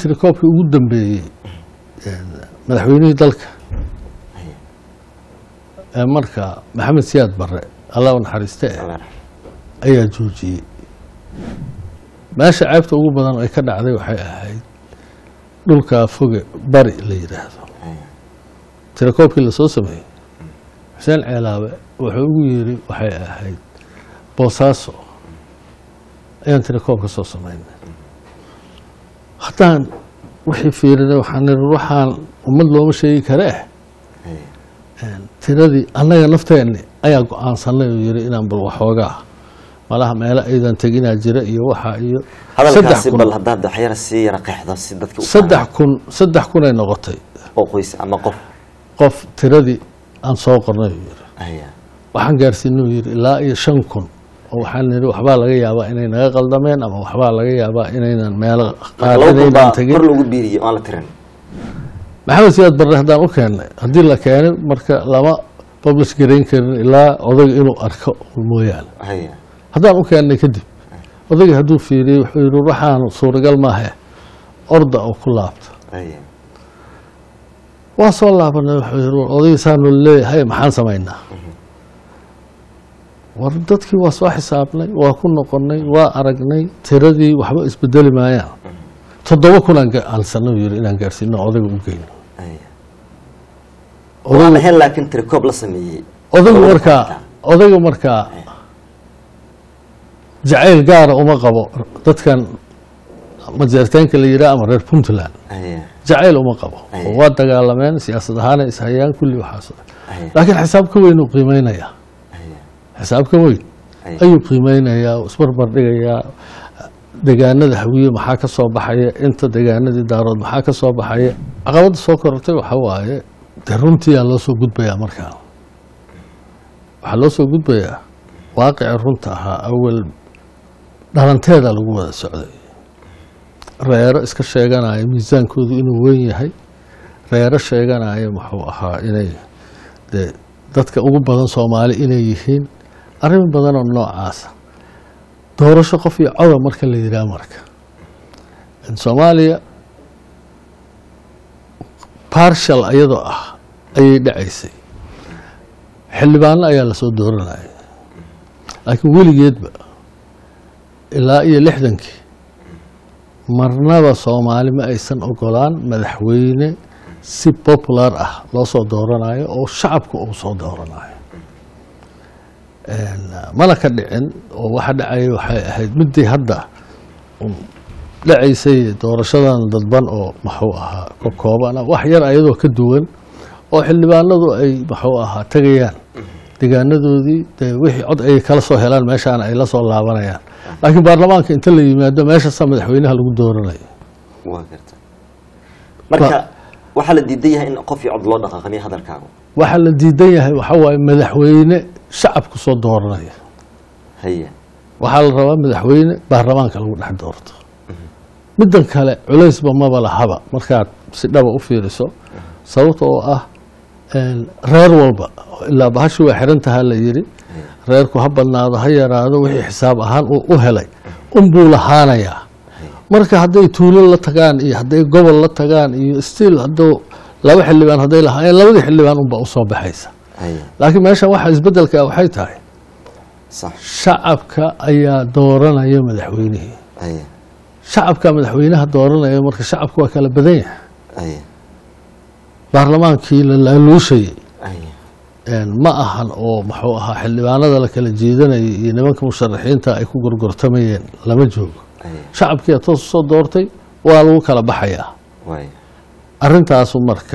tirakoobkii ugu dambeeyey madaxweynihii dalka ee marka maxamed siyaad barre allah u naxariiste eh ayaa joojiyey meesha ceebta ugu badan ay ka dhacday waxay ahayd dhulkaa foge bari la yidhaahdo tirakoobkii lasoo sameeyey xuseen ceelaabe wuxuu ugu yiri waxay ahayd boosaaso ayaan tirakoob ka soo samaynay haddaan wixii fiirinay waxaan niri waxaan ummad looma sheegi karee tiradii annaga nafteenni ayaa go-aansanay oo yiri inaan bal waxoogaa malaha meelo aydan teginaa jira iyo waxaa iyo hadalkaasi kun- bal haddaad waxyara sii yara qeexdo si dadka u saddex kun saddex kunay noqotay fahmaan. oo qoys ama qof qof tiradii aan soo qornay uu yiri Haya. waxaan gaarsiinay uu yiri ilaa iyo shan kun oo waxaan niri waxbaa laga yaabaa inay naga qaldameen ama waxbaa laga yaabaa inaynan meelo qaar laba kun baa inaynan tegin kor lagu biiriyey aan la tirin maxamed siyaad barre haddaan u keennay haddii la keenay marka lama publish garayn karin ilaa odayga inuu arko mooyaane haya haddaan u keennay kadib odayga hadduu fiiriyey wuxuu yidhi waxaan suuragal maahe orda oo ku laabta haya waa soo laabanay wuxuu yidhi war odayga saanu leeyahay maxaan samaynaa war dadkii waa soo xisaabnay waa ku noqonnay waa aragnay tiradii waxba isbedeli maayaan toddoba kunaan alsanay uu yidhi inaan gaarsiino odayga u geyno haya odayga waan ahayn laakiin tirikoob la sameeyey odaygu Odayga markaa xataa. odayga markaa jacayl gaara uma qabo dadkan majeerteenka la yidhaha ama reer puntland haya jacayl uma qabo Aye. oo waa dagaalameen siyaasad ahaana ishayaan kulli waxaas haya laakiin xisaab ka weyn uu qiimeynayaa haya xisaab ka weyn haya ayuu qiimeynayaa oo isbarbar dhigayaa degaanada hawiye maxaa ka soo baxaya inta degaanadii daarood maxaa ka soo baxaya caqabadda soo korortay waxa waaye dee runtiyaa loo soo gudbayaa markaa waxaa loo soo gudbayaa waaqici runta ahaa awal dhalanteeda lagu wada socday reero iska sheeganaya miisaankoodu inuu weyn yahay reero sheeganaya muxuu ahaa inay dee dadka ugu badan soomaali inay yihiin arrin badanoo noocaasa doorasho qof iyo coda marka la yidhaha marka in soomaaliya barshal ayadoo ah ayay dhacaysay xildhibaano ayaa lasoo dooranaya laakiin weligeedba ilaa iyo lixdankii marnaba soomaali ma aysan ogolaan madaxweyne si popular ah loo soo dooranayo oo shacabka uu soo dooranayo mana ka dhicin oo waxa dhacaya waxay ahayd midii hadda un dhacaysay doorashadan dadban oo muxuu ahaa ka kooban ah wax yar ayadoo ka duwan oo xildhibaanadu ay muxuu ahaa tegayaan degaanadoodii dee wixii cod ay kala soo helaan meeshaana ay la soo laabanayaan laakiin baarlamaanka inta la yimaado meeshaasaa madaxweynaha lagu dooranayo waa garta marka waxaa la diidan yahay in qof iyo cod loo dhaqaaqamiyo hadalkaagu waxaa la diidan yahay waxa waaye madaxweyne shacabku soo dooranaya haya waxaa la rabaa madaxweyne baarlamaanka lagu dhex doorto middan kale culaysba maba lahaba markaad si dhaba u fiiriso sababta oo ah reer walba ilaa bahashi waa xiran tahaa la yidhi reerku ha badnaado ha yaraado wixii xisaab ahaan uu u helay unbuu lahaanayaa marka hadday tuulo la tagaan iyo hadday gobol la tagaan iyo stiil hadduu laba xildhibaan hadday lahaayeen labadii xildhibaan unbaa usoo baxaysa haya laakiin meeshan waxa isbedelka waxay tahay sax shacabka ayaa dooranaya madaxweynihii haya shacabka madaxweynaha dooranaya marka shacabku waa kala badan yahay haya baarlamaankii la laaluushayay haya ma ahan oo muxuu ahaa xildhibaanada la kala jeedanayay iyo nimanka musharaxiinta ay ku gorgortamayeen lama joogo haya shacabkiia toos usoo doortay waa lagu kala baxayaa waaya arrintaasu marka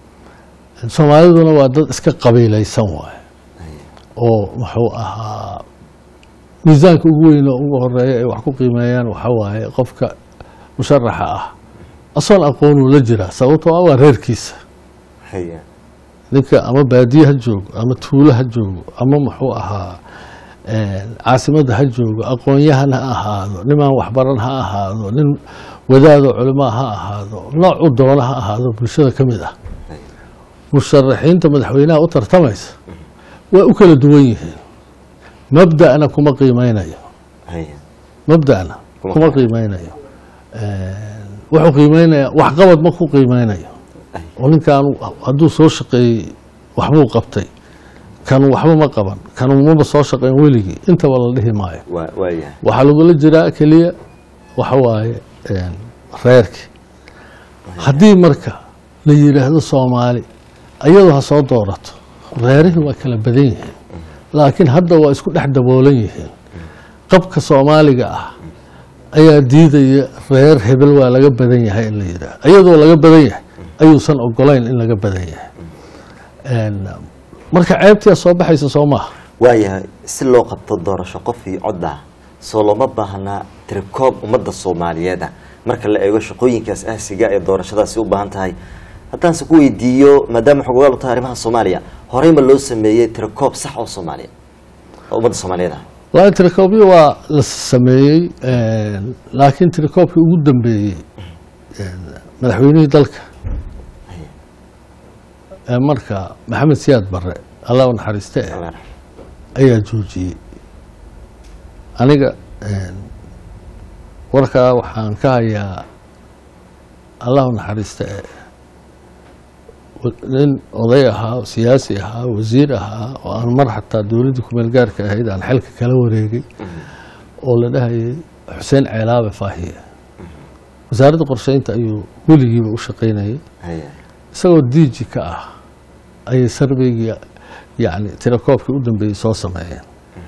soomaaliduna waa dad iska qabiilaysan waaye haya oo muxuu ahaa miisaanka ugu weyn oo ugu horeeya ay wax ku qiimeeyaan waxa waaye qofka musharaxa ah asoon aqoonuu la jiraa sababtoo ah waa reerkiisa haya ninka ama baadiye ha joogo ama tuulo ha joogo ama muxuu ahaa caasimadda ha joogo aqoon-yahan ha ahaado nimaan waxbaran ha ahaado nin wadaadoo culimaa ha ahaado noocu doona ha ahaado bulshada ka mid ah haya musharaxiinta madaxweynaha u tartamaysa waa u kala duwan yihiin mabda'na kuma qiimeynayo haya mabda'na Kuma kuma qiimeynayo. qiimeynayo wuxuu qiimeynaya waxqabad ma ku qiimeynayo Ay. oo ninkan hadduu soo shaqeeyey waxbuu qabtay kan waxba ma qaban kan maba soo shaqeyn weligii intaba la dhihi maayo waa waayahay waxaa lagula jiraa keliya waxa waaye een, reerkii haddii marka la yidhaahdo soomaali ayadoo ha soo doorato reerihii waa kala badan yihiin laakiin hadda waa isku dhex daboolan yihiin qabka soomaaliga ah ayaa diidaya reer hebel waa laga badan yahay in la yidhaahdo ayadoo laga badan yahay ayuusan ogolayn in laga badan yahay Een, marka ceebtiyaa soo baxaysa soo maaha waayahay si loo qabto doorasho qof iyo cod ah soo looma baahnaa tirikoob ummadda soomaaliyeed ah marka la eego shaqooyinkaas aasiga ee doorashadaasi u baahan tahay haddaanse ku weydiiyo maadaama xogogaal u tahay arrimaha soomaaliya horey ma loo sameeyey tirikoob sax oo soomaaliya oo ummadda soomaaliyeed ah laakiin tirikoobyo waa la sameeyey een, laakiin tirikoobkii ugu dambeeyey een, madaxweynihii dalka ee marka maxamed siyaad barre allah u naxariiste eh, Allah yarxam. ayaa joojiyey aniga een, warkaa waxaan ka hayaa allah u naxariiste eh, wa- nin oday ahaa oo siyaasi ahaa wasiir ahaa oo aan mar xataa dowladdii kumeel gaarka ahayd aan xilka kala wareegay oo la dhahayay xuseen ceelaabe faahiye wasaaradda qorsheynta ayuu weligiiba u shaqaynayay Haya. isagoo diiji ka ah ayay sarbeygii yani tirakoobkii u dambeeyey soo sameeyeen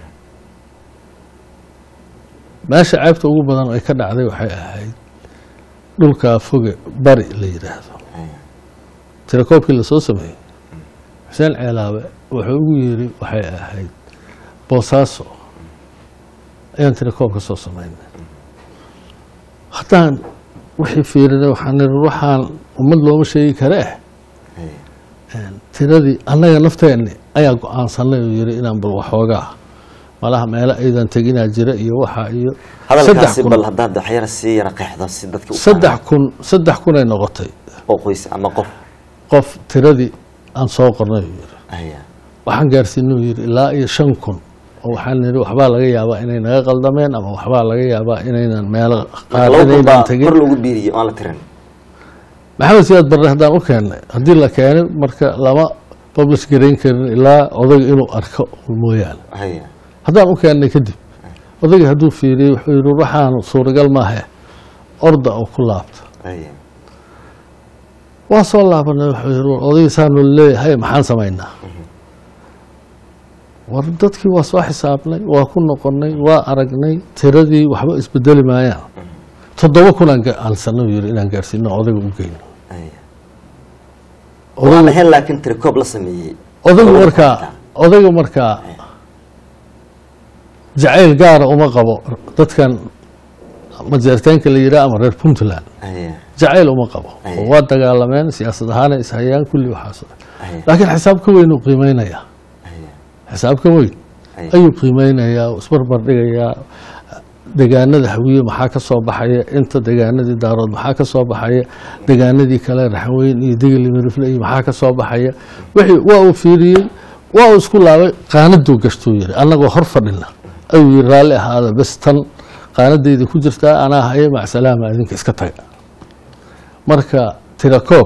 meesha ceebta ugu badan ay ka dhacday waxay ahayd dhulkaa foge bari la yidhaahdo Haya. tirakoobkii lasoo sameeyey xuseen ceelaabe wuxuu ugu yiri waxay ahayd boosaaso ayaan tirakoob ka soo sameynay haddaan wixii fiirinay waxaan niri waxaan ummad looma sheegi karee Haya. tiradii annaga nafteenni ayaa go-aansanay oo yiri inaan bal waxoogaa malaha meelo aydan teginaa jira iyo waxaa iyo saddex hadalkaasi kun bal haddaad waxyara sii yara qeexdo si dadka u saddex kun saddex kunay noqotay fahmaan. oo qoys ama qof qof tiradii aan soo qornay uu yiri Haya. waxaan gaarsiinay uu yiri ilaa iyo shan kun oo waxaan niri waxbaa laga yaabaa inay naga qaldameen ama waxbaa laga yaabaa inaynan meelo qaar laba kun inaynan baa tegin kor lagu biiriyey aan la tirin maxamed siyaad barre haddaan u keennay haddii la keenay marka lama publish garayn karin ilaa odayga inuu arko mooyaane Haya. haddaan u keennay kadib odayga hadduu fiiriyey wuxuu yidhi waxaan suuragal maahe orda oo ku laabta Haya. waa soo laabanay wuxuu yidhi war odayga saanu leeyahay maxaan samaynaa war dadkii waa soo xisaabnay waa ku noqonnay waa aragnay tiradii waxba isbedeli maayaan toddoba kunaan alsanay yidhi inaan gaarsiino odayga u geyno Haya. Odaygu- waan ahayn laakiin tirikoob la sameeyey odaygu Odayga markaa xataa. odayga markaa jacayl gaara uma qabo dadkan majeerteenka la yidhaha ama reer puntland Haya. jacayl uma qabo Aye. oo waa dagaalameen siyaasad ahaana ishayaan kulli waxaas Haya. laakiin xisaab ka weyn uu qiimeynaya Haya. xisaab ka weyn Aye. ayuu qiimeynayaa oo isbarbar dhigayaa degaanada hawiye maxaa ka soo baxaya inta degaanadii daarood maxaa ka soo baxaya degaanadii kale raxweyn iyo digili mirifle iyo maxaa ka soo baxaya wixii waa uu fiiriyey waa uu isku laabay qaanaduu gashtuu yiri annagoo hor fadhina ayuu yiri raalli ahaada bes tan qaanadayda ku jirtaa anaa haya macsalaama idinka iska taga marka tirakoob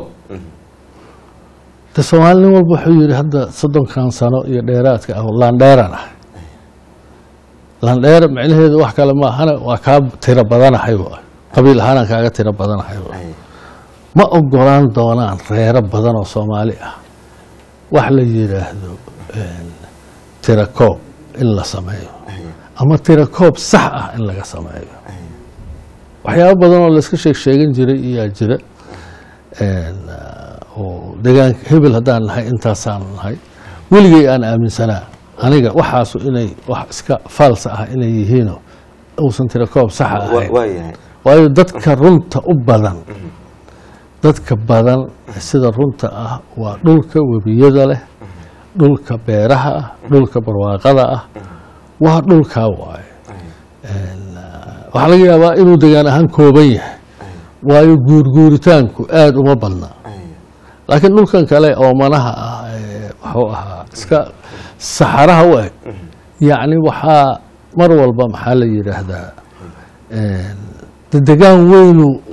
de soomaali nin walba wuxuu yidhi hadda soddonkan sano iyo dheeraadka ah laandheeran ah laandheer micnaheedu wax kale maahana waa kaa tiro badanahay waay qabiil ahaanaan kaaga tiro badanahay waay Haya. ma ogolaan doonaan reero badan oo soomaali ah wax la yidhaahdo een, tirakoob in la sameeyo Haya. ama tirakoob sax ah in laga sameeyo Haya. waxyaabo badan oo layska sheeg sheegan jiray iyaa jira een, ah, oo deegaanka hebel haddaan nahay intaasaan nahay weligay aan aaminsanaa aniga waxaasu inay wax iska faalsa ah inay yihiino uusan tirakoob saxa Wa- ahayn waayahay waayo dadka runta u badan dadka badan sida runta ah waa dhulka webiyada leh dhulka beeraha ah dhulka barwaaqada ah waa dhulkaa waaye waxaa laga yaabaa inuu degaan ahaan kooban yahay waayo guurguuritaanku aada uma badna Haya. laakiin dhulkan kale oo manaha ah ee wuxuu ahaa iska saxaraha u eg yacni waxaa mar walba maxaa la yidhaahdaa de degaan weynu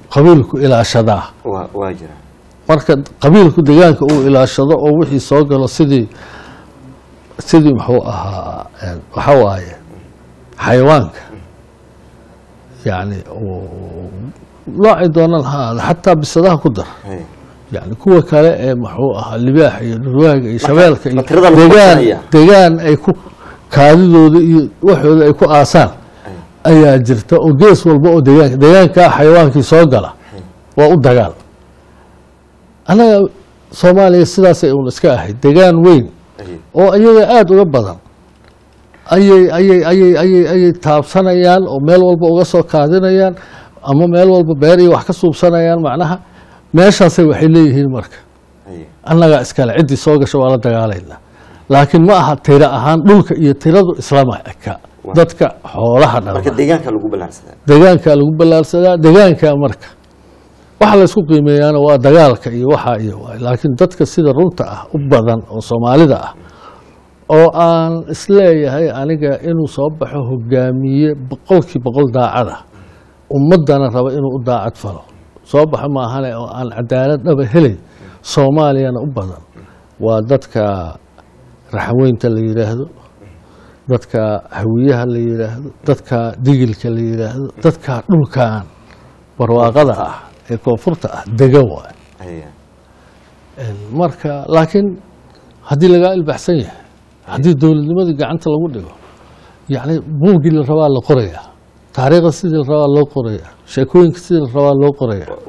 qabiilku ilaashadaa waa waa jira marka qabiilku degaanka uu ilaashado oo wixii soo galo sidii sidii muxuu ahaa een, waxa waaye xayawaanka yani uu- noocay doonaan ha ahaado xataa bisadaha ku dar Hay. yani kuwa kale ee muxuu ahaa libaaxa iyo dhurwaaga iyo shabeelka iyo ma tirada lagu degaan qabsanaya? degaan ay ku kaadidooda iyo waxooda ay ku aasaan ayaa jirta oo gees walba oo degaanka degaankaa xayawaankii soo gala waa u dagaal annaga soomaaliya sidaasay un iska ahayd degaan weyn Hay. oo iyaga aada uga badan ayay ayay ayay ayay ayay taabsanayaan oo meel walba uga soo kaadinayaan ama meel walba beer iyo wax ka suubsanayaan macnaha meeshaasay waxay leeyihiin marka Hay. annagaa iskale ciddii soo gasha waa la dagaalaynaa laakiin ma aha tiro ahaan dhulka iyo tiradu islama eka Waa. dadka xoolaha marka dhala deegaanka lagu ballaarsadaa degaankaa lagu ballaarsadaa degaankaa marka waxa laysku qiimeeyaana waa dagaalka iyo waxaa iyo waay laakiin dadka sida runta ah u badan oo soomaalida ah oo aan isleeyahay aniga inuu soo baxo hogaamiye boqolkii boqol daacada ummadana raba inuu u daacad falo soo baxo maahane oo aan cadaalad dhaba helay soomaaliyana u badan waa dadka raxweynta la yidhaahdo dadka hawiyaha la yidhaahdo dadka digilka la yidhaahdo dadka dhulkan barwaaqada ah ee koonfurta ah degan waay Hay. marka laakiin haddii lagaa ilbaxsan yahay haddii dowladnimadii gacanta lagu dhigo yacni buuggii la rabaa la qorayaa taariikhda sidii la rabaa loo qorayaa sheekooyinka sidii la rabaa loo qorayaa